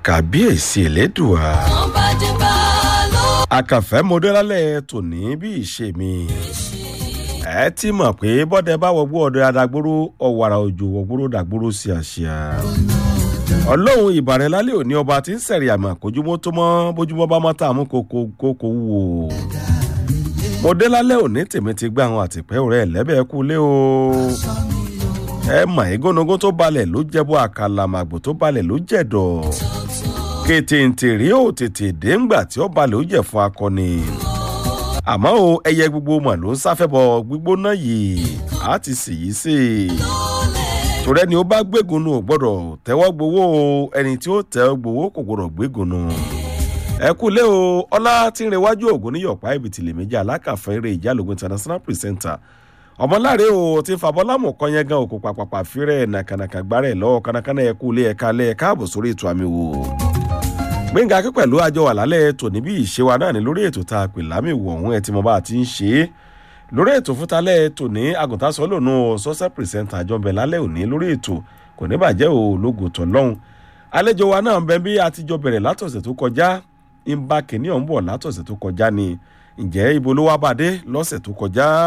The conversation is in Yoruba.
kàbíyèsí elédùà wọ́n bá dé bá ló àkànfẹ́ mọdẹ́lálẹ̀ tòní bí ìṣe mi ẹ ti mọ̀ pé bọ́dẹ bá wọgbó ọdẹ adagbóró ọ̀wàrà òjò wọgbóró dàgbóró sí àṣìá ọlọ́run ìbàrẹ̀ lálẹ́ òní ọba tí ń sẹ̀rí àmọ́ kójúmọ́ tó mọ́ bójúmọ́ bá mọ́ tá a mú kókó kókó wò mọdẹ́lálẹ̀ òní tèmi ti gbá àwọn àtìpẹ́ rẹ̀ lẹ́bẹ̀ẹ́ kú lé o ẹ mọ̀ igónogún tó balẹ̀ ló jẹ́bọ́ àkàlàmàgbò tó balẹ̀ ló jẹ̀dọ̀ kètèǹtèrè ò tètè dé ńgbà tí ó balẹ̀ ó jẹ̀ fún akọni àmọ́ o ẹyẹ gbogbo mọ̀ ló ń sáfẹ́bọ gbígbóná yìí á ti sì yí sí i torí ẹni ó bá gbégun nù ò gbọ́dọ̀ tẹ́wọ́ gbowó o ẹni tí ó tẹ́wọ́ gbowó kò gbọ́dọ̀ gbégun nù ẹ kú lé o ọlá tí ń rewájú ògùn ní yọ̀pá ìbìtìlẹ̀ méjì alákàfẹ́ eré ìjálògùn international presenter ọmọláre o ti fàbọ́lámù kan yẹn gan òkú pàpàpà fírẹ̀ nàkànàkà gbárẹ̀ lọ́wọ́ kánákáná ẹ kú lé ẹ̀ka lẹ́ ẹ̀ka ààbò sórí ètò àmì wò gbẹ̀ngà akẹ́ pẹ̀lú àjọ àlálẹ̀ tòní bí ìṣe wa náà ní lórí ètò tá a pè lámì wò ọ̀hún ẹ ti mọ bá a ti ń ṣe é lórí ètò fúntalẹ̀ tòní àgùntàn sọ lónú sọ́sẹ́ pìrìsẹ́ńtà àjọbẹ̀ lálẹ́ òní lórí ètò kò ní bàjẹ́ o lógo tọ̀ lọ́hùn àlejò wa náà ń bẹ bí àtijọ́ bẹ̀rẹ̀ látọ̀sẹ̀ tó kọjá ń bá kìnìún bọ̀ látọ̀sẹ̀ tó kọjá ni ǹjẹ́ ibo ló wá bàdé lọ́sẹ̀ tó kọjá